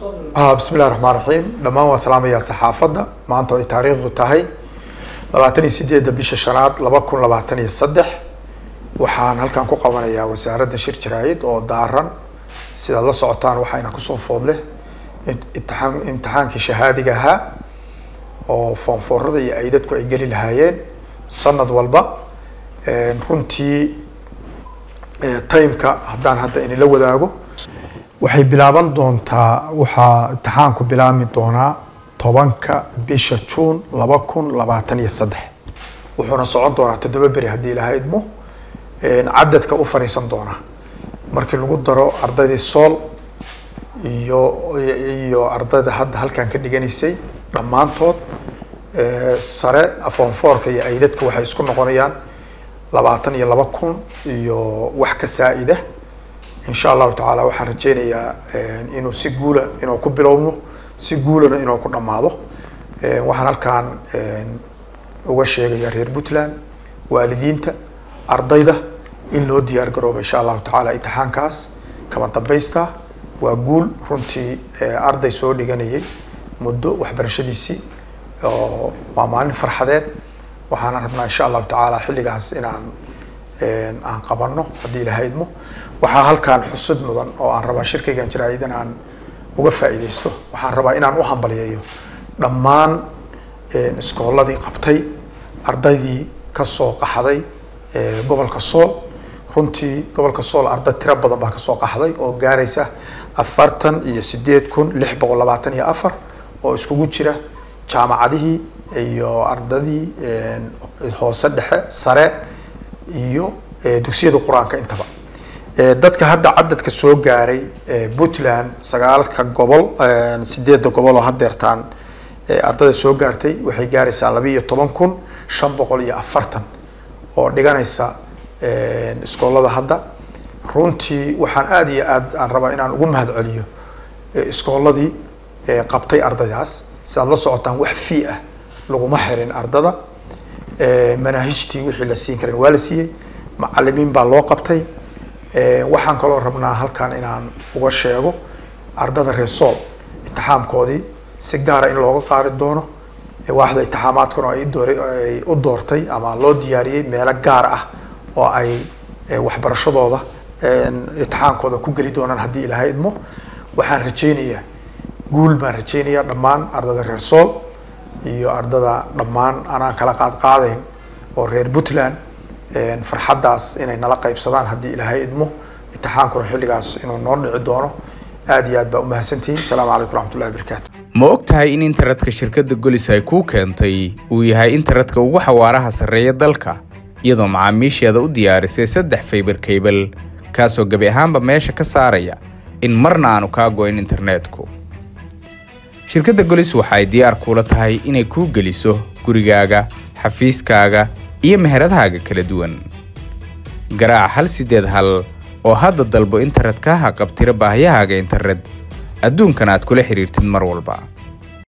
bismi illahi raxmaan raxiim dhammaan waan salaamayaa saxaafadda maanta oo ay taariikhdu tahay labaatan iyo sideedda bisha shanaad laba kun labaatan iyo saddex waxaan halkan ku qabanayaa wasaaradda shir jaraayid oo daaran sidaad la socotaan waxayna kusoo foodleh imtixaan imtixaankii shahaadiga ahaa oo foonfoorada iyo aydadku ay geli lahaayeen sanad walba runtii timeka haddaan hadda inila wadaago waxay bilaaban doontaa waxaa imtixaanku bilaabmi doonaa tobanka bisha juun laba kun labaatan iyo saddex wuxuuna socon doonaa toddoba beri haddii ilaha idmo cadadka u fariisan doonaa markii lagu daro ardaydii sool iyo iyo ardayda hadda halkan ka dhiganaysay dhammaantood sare afoonfoorka iyo aydadka waxay isku noqonayaan labaatan iyo laba kun iyo wax ka saa-ida insha allahu tacaala waxaan rajeynayaa inuu si guula inuu ku bilowno si guulana inuu ku dhammaado waxaan halkaan uga sheegaya reer puntland waalidiinta ardayda in loo diyaar garoobo insha allahu tacaala imtixaankaas kama dambaysta waa guul runtii arday soo dhiganayay muddo waxbarashadiisii oo waa maalin farxadeed waxaana rabnaa insha allahu tacaala xilligaas inaan aan qabano haddii ilaha idmo waxaa halkaan xusud mudan oo aan rabaa shirkaygan jaraayid in aan uga faa'iidaysto waxaan rabaa inaan u hambaliyeeyo dhammaan iskooladii qabtay ardaydii kasoo qaxday gobolka sool runtii gobolka sool arday tiro badan baa kasoo qaxday oo gaaraysa afartan iyo sideed kun lix boqol labaatan iyo afar oo iskugu jira jaamacadihii iyo ardadii hoose dhexe sare iyo dugsiyada qur-aanka intaba dadka hadda cadadka soo gaaray puntland sagaalka gobol sideedda gobol oo hadeertaan ardayda soo gaartay waxay gaaraysaa laba iyo toban kun shan boqol iyo afartan oo dhiganaysa iskoolada hadda runtii waxaan aada iyo aad aan rabaa inaan ugu mahad celiyo iskooladii qabtay ardaydaas si aad la socotaan wax fii ah laguma xirin ardada manaahijtii wixii la siin karin waa la siiyey macalimiin baa loo qabtay waxaan kaloo rabnaa halkan inaan uga sheego ardada reer sool imtixaamkoodii si gaara in looga qaadi doono waaxda imtixaamaadkuna ay door ay u doortay ama loo diyaariyey meelo gaar ah oo ay waxbarashadooda imtixaankooda ku geli doonaan haddii ilaha idmo waxaan rajeynayaa guul baan rajeynayaa dhammaan ardada reer sool iyo ardada dhammaan anaan kala qaad qaadayn oo reer puntland farxaddaas inay nala qaybsadaan haddii ilaahay idmo imtixaankuna xilligaas inuu noo dhici doono aad iyo aad baa umahadsantihiin asalaamu calaykum raxmatullahi barakaatu ma og tahay in internetka shirkadda golis ay kuu keentay uu yahay internetka ugu xawaaraha sarreeya dalka iyadoo macaamiisheeda u diyaarisay saddex faybar kaybal kaasoo gebi ahaanba meesha ka saaraya in marna aanu kaa go-in internetku shirkadda golis waxa ay diyaar kuula tahay inay kuu geliso gurigaaga xafiiskaaga iyo meheradahaaga kala duwan garaac hal siddeed hal oo hadda dalbo internet kaa haqabtira baahiyahaaga internet adduunkan aad kula xidhiirtid mar walba